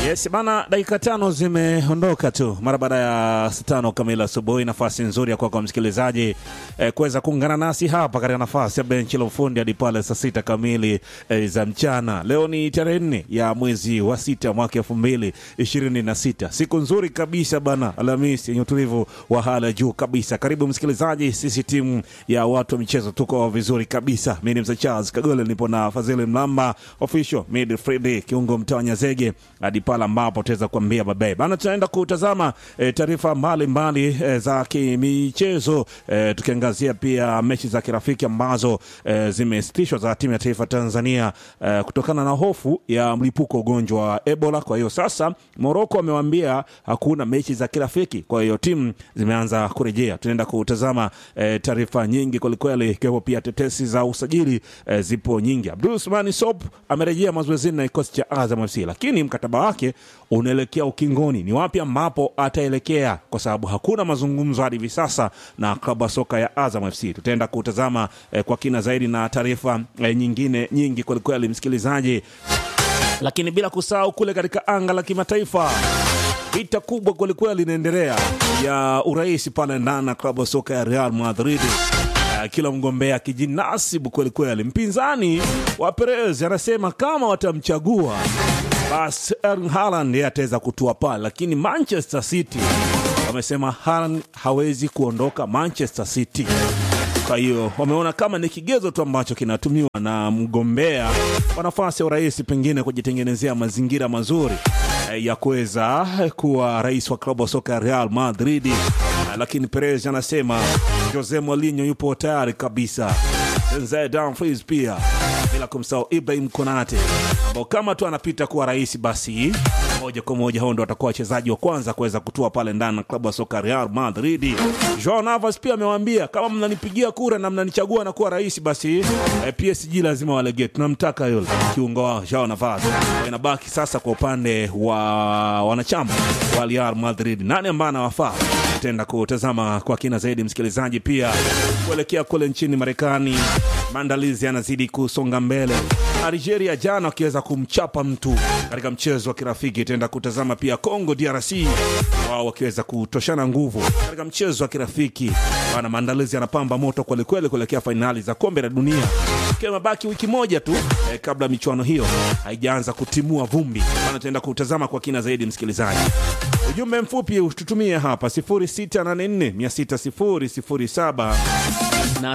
Yes bana, dakika tano zimeondoka tu mara baada ya saa tano kamili asubuhi. Nafasi nzuri ya kwako kwa msikilizaji eh, kuweza kuungana nasi hapa katika nafasi ya benchi la ufundi hadi pale saa sita kamili eh, za mchana. Leo ni tarehe nne ya mwezi wa sita mwaka elfu mbili ishirini na sita siku nzuri kabisa bana, Alhamisi yenye utulivu wa hali ya juu kabisa. Karibu msikilizaji, sisi timu ya watu wa michezo tuko vizuri kabisa. Mi ni mzee Charles Kagole, nipo na Fadhili Mlamba official midfield kiungo mtawanya zege hadi pale ambapo tutaweza kuambia babae bana, tunaenda kutazama e, taarifa mbalimbali e, za kimichezo e, tukiangazia pia mechi za kirafiki ambazo e, zimesitishwa za timu ya taifa Tanzania e, kutokana na hofu ya mlipuko ugonjwa wa Ebola. Kwa hiyo sasa Moroko wamewaambia hakuna mechi za kirafiki, kwa hiyo timu zimeanza kurejea. Tunaenda kutazama e, taarifa nyingi kwelikweli, ikiwepo pia tetesi za usajili e, zipo nyingi. Abdul Usmani Sop amerejea mazoezini na kikosi cha Azam FC, lakini mkataba wake unaelekea ukingoni. Ni wapi ambapo ataelekea? Kwa sababu hakuna mazungumzo hadi hivi sasa na klabu ya soka ya Azam FC. Tutaenda kutazama eh, kwa kina zaidi na taarifa eh, nyingine nyingi kwelikweli, msikilizaji, lakini bila kusahau kule katika anga la kimataifa vita kubwa kwelikweli linaendelea ya urais pale ndani na klabu ya soka ya Real Madrid. Uh, kila mgombea akijinasibu kwelikweli. Mpinzani wa Perez anasema kama watamchagua basi Erling Haaland yeye ataweza kutua pale, lakini Manchester City wamesema Haaland hawezi kuondoka Manchester City. Kwa hiyo wameona kama ni kigezo tu ambacho kinatumiwa na mgombea wa nafasi ya urais, pengine kujitengenezea mazingira mazuri eh, ya kuweza kuwa rais wa klabu ya soka ya Real Madrid. Eh, Lakini Perez anasema Jose Mourinho yupo tayari kabisa, Denzel Dumfries pia, bila kumsahau Ibrahim Konate ambao kama tu anapita kuwa rais, basi moja kwa moja hao ndo watakuwa wachezaji wa kwanza kuweza kutua pale ndani na klabu ya soka Real Madrid. Joao Navas pia amewaambia kama mnanipigia kura na mnanichagua na kuwa rais, basi eh, PSG lazima walegee, tunamtaka yule kiungo wao Joao Navas. Inabaki sasa kwa upande wa wanachama wa Real Madrid, nani ambaye anawafaa tenda kutazama kwa kina zaidi, msikilizaji. Pia kuelekea kule nchini Marekani, maandalizi yanazidi kusonga mbele. Algeria jana wakiweza kumchapa mtu katika mchezo wa kirafiki. Tenda kutazama pia Congo DRC, wao wakiweza kutoshana nguvu katika mchezo wa kirafiki. Bana, maandalizi yanapamba moto kwelikweli kuelekea fainali za kombe la dunia, ikiwa mabaki wiki moja tu eh, kabla michuano hiyo haijaanza kutimua vumbi. Bana, tenda kutazama kwa kina zaidi, msikilizaji. Ujumbe mfupi ututumie hapa 0684600007 na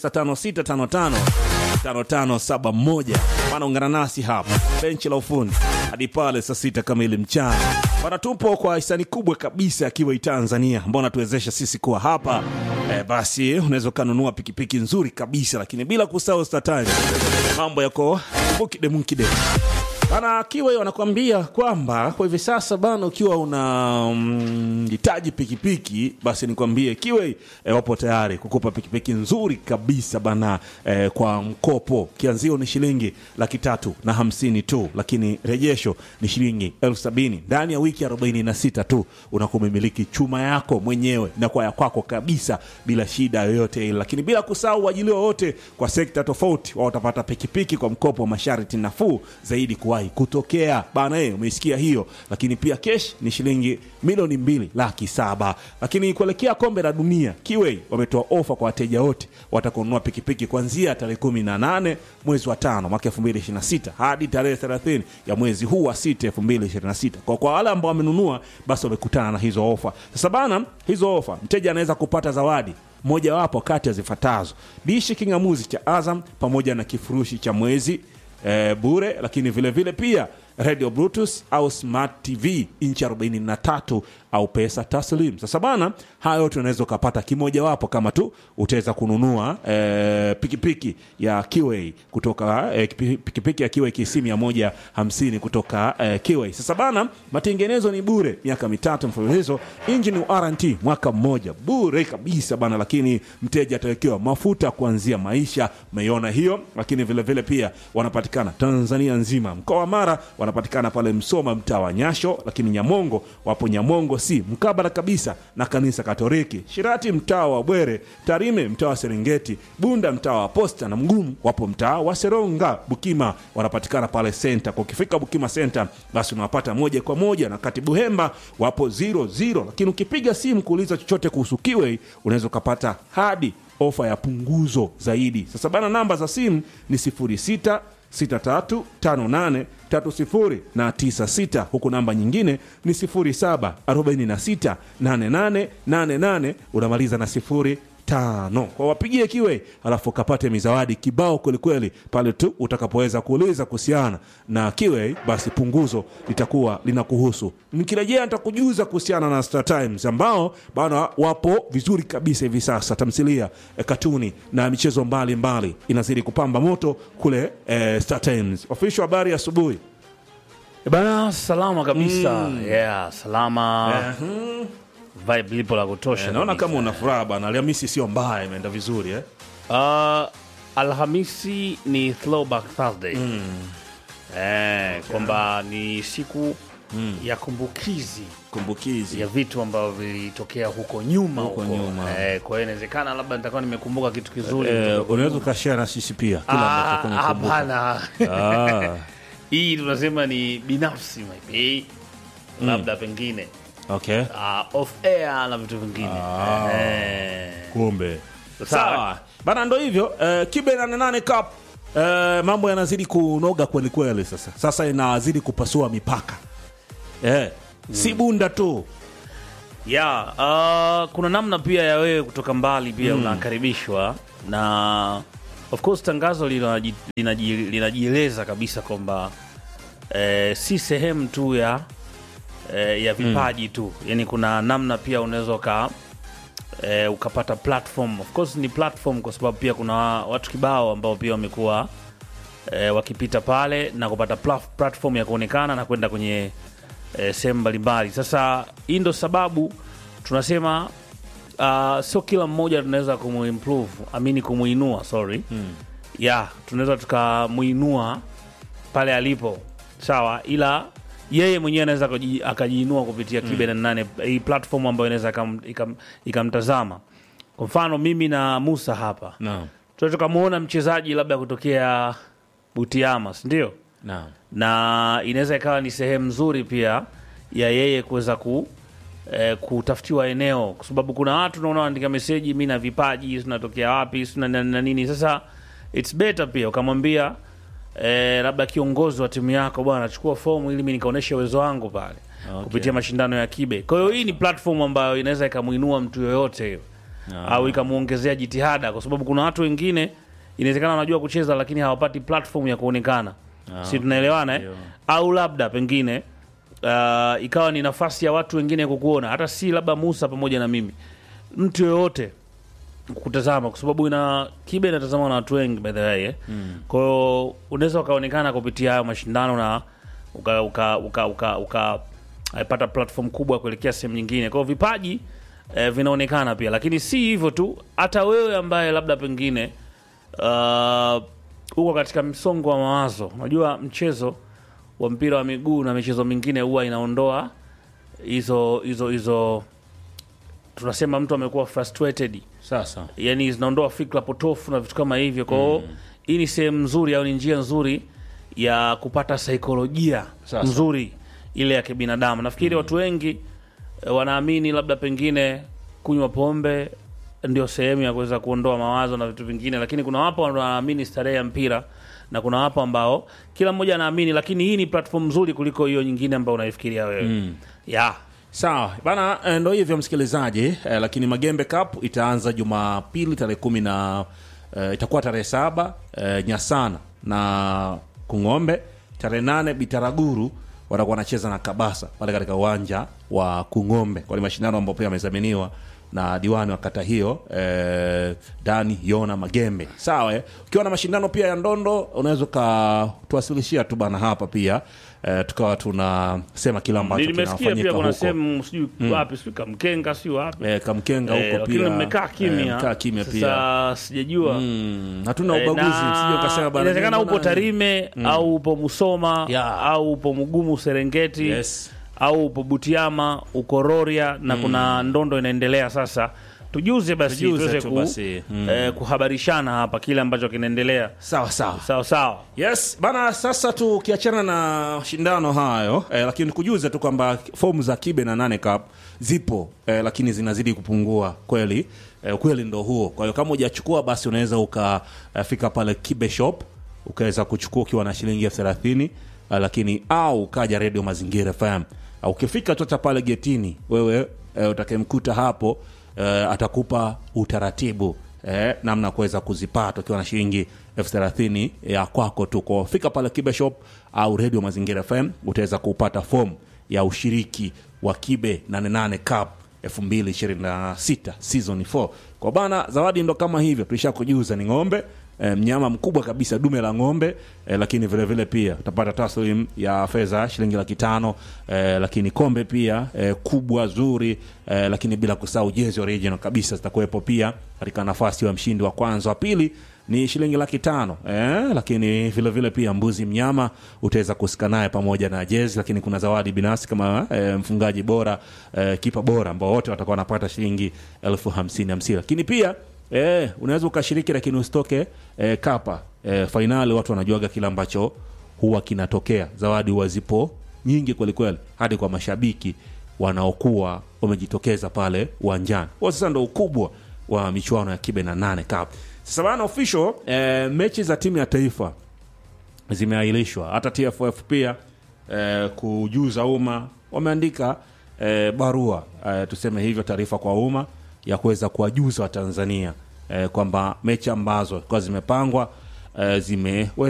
0656555571. Bana, ungana nasi hapa benchi la ufundi hadi pale saa sita kamili mchana. Bana, tupo kwa hisani kubwa kabisa akiwa Tanzania ambao natuwezesha sisi kuwa hapa e, basi unaweza ukanunua pikipiki nzuri kabisa, lakini bila kusahau StarTimes, mambo yako mukide mukide bana kiwa wanakuambia kwamba kwa hivi sasa bana, ukiwa unahitaji mm, pikipiki basi nikwambie kiwe e, wapo tayari kukupa pikipiki nzuri kabisa bana e, kwa mkopo. Kianzio ni shilingi laki tatu na hamsini tu, lakini rejesho ni shilingi elfu sabini ndani ya wiki arobaini na sita tu unakuwa umemiliki chuma yako mwenyewe na kwa ya kwako kabisa bila shida yoyote ile, lakini bila kusahau uajiliwa wote kwa sekta tofauti, wao watapata pikipiki kwa mkopo wa masharti nafuu zaidi kuwahi kutokea bana. E, umeisikia hiyo. Lakini pia kesh ni shilingi milioni mbili laki saba. Lakini kuelekea kombe la dunia, Kiwei wametoa ofa kwa wateja wote watakununua pikipiki kuanzia tarehe kumi na nane mwezi wa tano mwaka elfu mbili ishirini na sita hadi tarehe thelathini ya mwezi huu wa sita elfu mbili ishirini na sita Kwa kwa wale ambao wamenunua, basi wamekutana na hizo ofa. Sasa bana, hizo ofa mteja anaweza kupata zawadi mojawapo kati ya zifuatazo: dishi kingamuzi cha Azam pamoja na kifurushi cha mwezi e, bure, lakini vile vile pia radio bluetooth au smart tv inchi 43 au pesa taslim. Sasa bana, haya yote unaweza ukapata kimojawapo kama tu utaweza kununua e, pikipiki ya Kiway kutoka e, pikipiki ya Kiway KC 150 kutoka e, Kiway. Sasa bana, matengenezo ni bure miaka mitatu mfululizo, engine warranty mwaka mmoja bure kabisa bana, lakini mteja atawekewa mafuta kuanzia maisha. Umeiona hiyo? Lakini vile vile pia wanapatikana Tanzania nzima, mkoa wa Mara wanapatikana pale Msoma, mtaa wa Nyasho, lakini Nyamongo wapo Nyamongo si mkabala kabisa na kanisa Katoliki, Shirati mtaa wa Bwere, Tarime mtaa wa Serengeti, Bunda mtaa wa Posta na Mgumu wapo mtaa wa Seronga. Bukima wanapatikana pale senta. Kwa ukifika Bukima senta, basi unawapata moja kwa moja, na katibu Hemba wapo zero zero, lakini ukipiga simu kuuliza chochote kuhusu Kiwei unaweza ukapata hadi ofa ya punguzo zaidi. Sasa bana, namba za simu ni 06 6358 30 na 96 huku namba nyingine ni 07 46 88 88 unamaliza na sifuri tano kwa wapigie kiwe alafu kapate mizawadi kibao kwelikweli pale tu utakapoweza kuuliza kuhusiana na kiwe basi punguzo litakuwa linakuhusu nikirejea nitakujuza kuhusiana na Star Times ambao bana wapo vizuri kabisa hivi sasa tamthilia eh, katuni na michezo mbalimbali mbali. inazidi kupamba moto kule eh, Star Times official habari asubuhi Eh, Bana, salama kabisa yeah, salama vibe lipo la kutosha Eh, naona kabisa. kama una furaha bana Alhamisi sio mbaya imeenda vizuri eh? Uh, Alhamisi ni throwback Thursday eh, kwamba ni siku ya kumbukizi kumbukizi ya vitu ambavyo vilitokea huko nyuma Huko huko. nyuma. Eh, kwa hiyo inawezekana labda nitakuwa nimekumbuka kitu kizuri Eh, unaweza ukashare na sisi pia kila Ah, ambacho kumekumbuka. hapana Ah, hii tunasema ni binafsi maybe labda pengine okay. uh, off air na vitu vingine eh, Kumbe Sawa. sawa bana, ndo hivyo eh, kibe 88 cup eh, mambo yanazidi kunoga kweli kweli. Sasa sasa inazidi kupasua mipaka eh, si bunda tu yeah, uh, kuna namna pia ya wewe kutoka mbali pia unakaribishwa na of course tangazo linaji- linaji- linajieleza kabisa kwamba eh, si sehemu tu ya eh, ya vipaji tu yani kuna namna pia unaweza uka eh, ukapata platform of course ni platform kwa sababu pia kuna watu kibao ambao pia wamekuwa eh, wakipita pale na kupata pla- platform ya kuonekana na kwenda kwenye eh, sehemu mbalimbali sasa hii ndo sababu tunasema uh, sio kila mmoja tunaweza kumuimprove amini kumuinua sorry mm. yeah tunaweza tukamuinua pale alipo sawa ila yeye mwenyewe anaweza akaji- akajiinua kupitia kibe na nane hii platform ambayo inaweza ikam- ikam- ikamtazama kwa mfano mimi na musa hapa naam tunaweza tukamwona mchezaji labda kutokea butiama sindio naam na inaweza ikawa ni sehemu nzuri pia ya yeye kuweza ku eh, kutafutiwa eneo kwa sababu kuna watu naona wanaandika meseji mi na vipaji tunatokea wapi sina na, na nini sasa its better pia ukamwambia eh, labda kiongozi wa timu yako bwana chukua fomu ili mi nikaonyeshe uwezo wangu pale Okay. kupitia mashindano ya kibe kwa hiyo hii ni platform ambayo inaweza ikamwinua mtu yoyote hiyo au ikamwongezea jitihada kwa sababu kuna watu wengine inawezekana wanajua kucheza lakini hawapati platform ya kuonekana si tunaelewana eh? Ndio. au labda pengine uh, ikawa ni nafasi ya watu wengine kukuona hata si labda musa pamoja na mimi mtu yoyote kutazama kwa sababu ina kibe inatazama na watu wengi by the way eh? mm. kwa hiyo unaweza ukaonekana kupitia hayo mashindano na uka uka uka uka, uka eh, pata platform kubwa kuelekea sehemu nyingine kwa hiyo vipaji eh, vinaonekana pia lakini si hivyo tu hata wewe ambaye labda pengine uh, uko katika msongo wa mawazo unajua mchezo wa mpira wa miguu na michezo mingine huwa inaondoa hizo hizo hizo tunasema mtu amekuwa frustrated sasa yani zinaondoa fikra potofu na vitu kama hivyo kwao hii ni sehemu nzuri au ni njia nzuri ya kupata saikolojia Sasa. nzuri ile ya kibinadamu nafikiri watu wengi eh, wanaamini labda pengine kunywa pombe ndio sehemu ya kuweza kuondoa mawazo na vitu vingine lakini kuna wapo wanaamini starehe ya mpira na kuna wapo ambao kila mmoja anaamini lakini hii ni platform nzuri kuliko hiyo nyingine ambayo unaifikiria wewe mm. yeah. sawa bana eh, ndo hivyo msikilizaji eh, lakini magembe cup itaanza jumapili tarehe kumi na eh, itakuwa tarehe saba eh, nyasana na kung'ombe tarehe nane bitaraguru watakuwa wanacheza na kabasa pale katika uwanja wa kung'ombe kwa ni mashindano ambayo pia yamezaminiwa na diwani wa kata hiyo eh, Dani Yona Magembe. Sawa, eh? ukiwa na mashindano pia ya ndondo unaweza ukatuwasilishia tu bana hapa pia eh, tukawa tunasema kila ambacho nimesikia kinafanyika pia kuna huko. sehemu sijui wapi sijui kamkenga sijui wapi Eh, kamkenga Eh, huko lakini pia mmekaa kimya eh, mkaa kimya pia sasa sijajua Mm, hatuna Eh, ubaguzi na sije ukasema bana inawezekana mbona- upo Tarime au upo Musoma Yeah. au upo Mugumu Serengeti Yes. au upo Butiama uko Rorya na kuna ndondo inaendelea sasa tujuze basi Tujuze tuweze tu ku, basi. Mm. eh, kuhabarishana hapa kile ambacho kinaendelea sawa sawa sawa sawa Yes bana, sasa tukiachana na shindano hayo eh, lakini kujuze tu kwamba fomu za kibe na nane cup zipo eh, lakini zinazidi kupungua kweli. Eh, ukweli ndo huo. Kwa hiyo kama hujachukua basi unaweza ukafika pale kibe shop ukaweza kuchukua ukiwa na shilingi elfu thelathini eh, lakini au ukaja redio Mazingira FM au ukifika tu hata pale getini wewe eh, utakayemkuta hapo eh, atakupa utaratibu eh, namna ya kuweza kuzipata ukiwa na shilingi elfu thelathini ya kwako tu. Kwa fika pale Kibe Shop au Radio Mazingira FM utaweza kupata fomu ya ushiriki wa Kibe 88 Cup 2026 season 4. Kwa bana, zawadi ndo kama hivyo, tulishakujuza ni ng'ombe e, mnyama mkubwa kabisa, dume la ng'ombe e, lakini vile vile pia utapata taslim ya fedha shilingi laki tano e, lakini kombe pia e, kubwa zuri e, lakini bila kusahau jezi original kabisa zitakuwepo pia katika nafasi ya mshindi wa kwanza. Wa pili ni shilingi laki tano eh, lakini vile vile pia mbuzi mnyama utaweza kusika naye pamoja na jezi, lakini kuna zawadi binafsi kama eh, mfungaji bora eh, kipa bora ambao wote watakuwa wanapata shilingi elfu hamsini hamsini, lakini pia eh, unaweza ukashiriki lakini usitoke eh, kapa eh, fainali. Watu wanajuaga kile ambacho huwa kinatokea, zawadi huwa zipo nyingi kwelikweli, hadi kwa mashabiki wanaokuwa wamejitokeza pale uwanjani. Huo sasa ndo ukubwa wa michuano ya kibe na nane cup. Sasa bana official eh, mechi za timu ya taifa zimeahirishwa. Hata TFF pia eh, kujuza umma wameandika eh, barua eh, tuseme hivyo, taarifa kwa umma ya kuweza kuwajuza Watanzania eh, kwamba mechi ambazo kwa zimepangwa eh, zimeweza